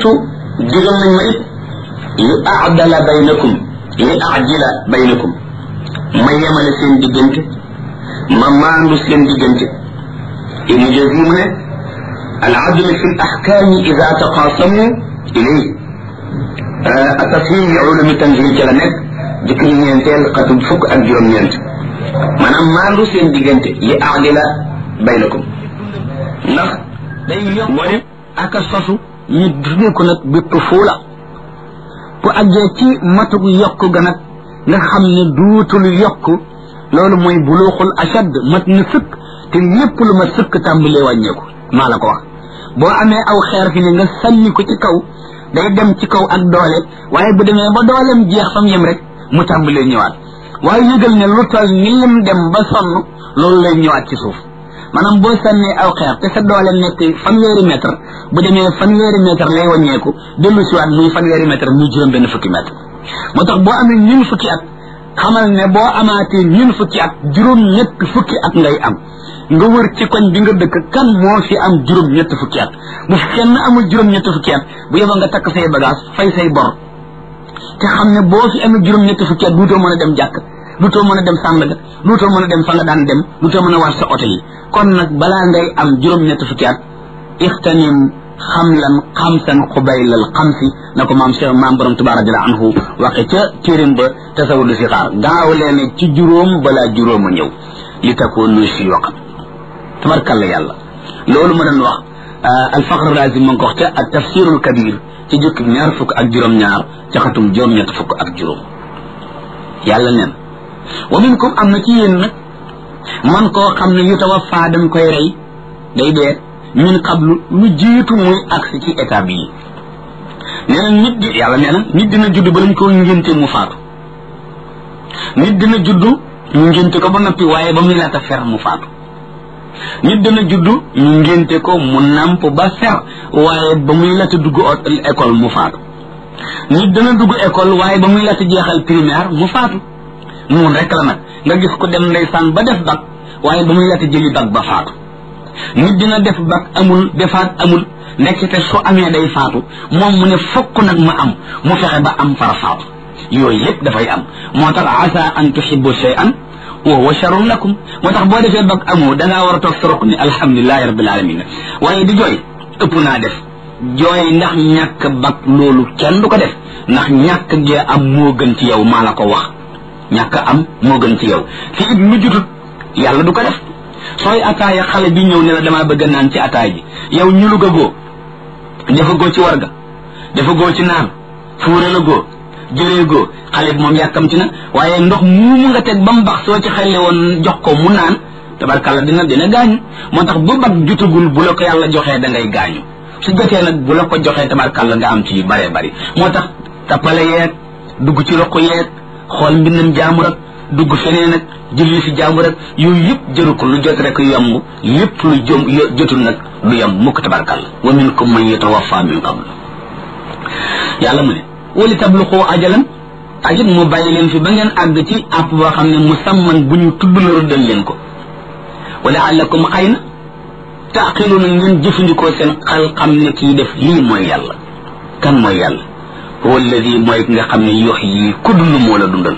tu digal nañ ma it li aadala baynakum li aajila baynakum ma yemale seen diggante ma maandu seen diggante ibnu jasi mu ne al adl fi l axkaami ida taqaasamu ilay atafhim li ulumi tanzil ca la nekk jëkk ñu ñeenteel xatub fukk ak juróom-ñeent maanaam maandu seen diggante li aadila baynakum ndax day yokk aka sosu ñu tuddee ko nag bi tufuula bu àggee ci matug yokk ga nag nga xam ne duutul yokk loolu mooy buluuxul ashad mat na sëkk te lépp lu ma sëkk tàmbalee wàññeeku maa la ko wax boo amee aw xeer fi ne nga sànni ko ci kaw day dem ci kaw ak doole waaye bu demee ba dooleem jeex fam yem rek mu tàmbalee ñëwaat waaye yëgal ne lu toll ni lim dem ba sonn loolu lay ñëwaat ci suuf maanaam boo sànnee aw xeer te sa doole nekk fanweeri mètre bu demee fanweeri mètre lay wàññeeku dellu siwaat muy fanweeri mètre muy juróom benn fukki mètre moo tax boo amee ñun fukki at xamal ne boo amaatee ñun fukki at juróom ñett fukki at ngay am nga wër ci koñ bi nga dëkk kan moo fi am juróom ñett fukki at bu fi kenn amul juróom ñett fukki at bu yeboo nga takk say bagage fay say bor te xam ne boo fi amee juróom ñett fukki at duutoo mën a dem jàkk duutoo mën a dem sàndaga duutoo mën a dem fa nga daan dem duutoo mën a war sa oto yi kon nag balaa ngay am juróom ñett fukki at ixtanim xamlan xamsan xubaylal xamsi na ko maam Cheikh maam borom Tuubaa radiyallaahu anhu waxe ca téerim ba tasawudu si xaar gaaw leen ci juróom balaa juróom a ñëw li takoonu si yoqam tabarkalla yàlla loolu ma doon wax alfaqr razi ma ngi ko wax ca ak tafsirul kabir ci jukki ñaar fukk ak juróom-ñaar ca xatum juróom-ñett fukk ak juróom yàlla neen wa minkum am na ci yéen nag man koo xam ne yu tawaffa dañ koy rey day dee min qablu lu jiitu muy agsi ci état bii nee na nit di yàlla nee na nit dina judd ba lañ ko ngénte mu faatu nit dina judd ñu ngénte ko ba noppi waaye ba muy laata fer mu faatu nit dina judd ñu ngénte ko mu namp ba fer waaye ba muy laata dugg école mu faatu nit dana dugg école waaye ba muy laata jeexal primaire mu faatu noonu rek la nag nga gis ko dem ndeysaan ba def bac waaye ba muy laata jëli bac ba faatu nit dina def bac amul defaat amul nekkite su amee day faatu moom mu ne fokk nag ma am mu fexe ba am fara faatu yooyu yëpp dafay am moo tax asa an tuhibbu shay'an wa huwa sharrun lakum moo tax boo defee bac amoo dangaa war a toog sa roq ni alhamdulilahi rabbil alamin waaye di jooy ëpp naa def jooy ndax ñàkk bac loolu kenn du ko def ndax ñàkk gee am moo gën ci yow maa la ko wax ñàkk am moo gën ci yow fi it mu jutut yàlla du ko def sooy ataaya xale bi ñëw ne la damaa bëgg naan ci ataay ji yow ñu lu goo dafa goo ci warga dafa goo ci naan fuure la goo jëree goo xale bi moom yàkkamti na waaye ndox muumu nga teg ba mu bax soo ci xelle woon jox ko mu naan tabarkalla dina dina gaañu moo tax bu bag jutagul bu la ko yàlla joxee da ngay gaañu su jotee nag bu la ko joxee tabarkalla nga am ci yu bëree bëri moo tax tappale yeeg dugg ci roq yeeg xool mbindam jaamur ak dugg feneen ak julli fi jaamur ak yooyu yëpp jëru ko lu jot rek yomb lépp lu jom jotul nag lu yomb mukk tabarkalla wa minkum man yatawaffa min qabl yàlla mu ne wali tabluqu ajalan ajit mu bàyyi leen fi ba ngeen àgg ci àpp boo xam ne musamman bu ñu tudd la rëddal leen ko wala allakum xëy na taqiluna ngeen jëfandikoo seen xel xam ne kii def lii mooy yàlla kan mooy yàlla huwa alladi mooy ki nga xam ne yox yi ku dund moo la dundal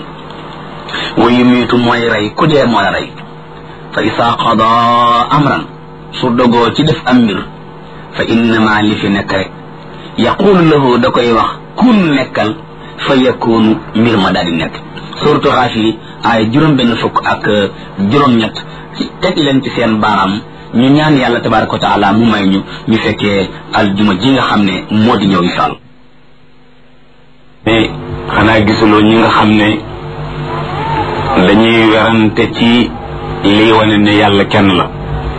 wa yumiitu mooy rey ku dee moo la rey fa isaa qada amran su dogoo ci def am mbir fa innama li fi nekk rek yaqulu lahu da koy wax kun nekkal fa yakunu mbir ma daal di nekk suratu xaafiri ay juróom benn fukk ak juróom-ñett ci teg leen ci seen baaraam ñu ñaan yàlla tabaraka wa taala mu may ñu ñu fekkee aljuma ji nga xam ne moo di ñëw insha allah mais xanaa gisuloo ñi nga xam ne dañuy werante ci lii wane ne yàlla kenn la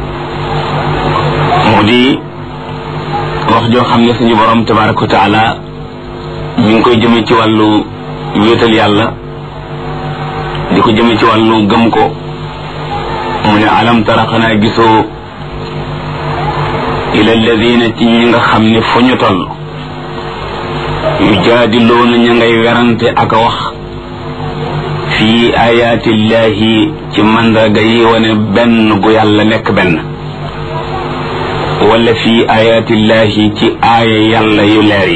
mu di wax joo xam ne suñu borom tabaraka wa taala ñu ngi koy jëme ci wàllu wéetal yàlla di ko jëme ci wàllu gëm ko mu ne alam tara xanaa gisoo ila alladina ci ñi nga xam ne fu ñu toll yujaadiloona ña ngay werante ak a wax fii ayaatillahi ci mandarga yi wane benn gu yàlla nekk benn wala fii ayaatillahi ci aaya yàlla yu leer yi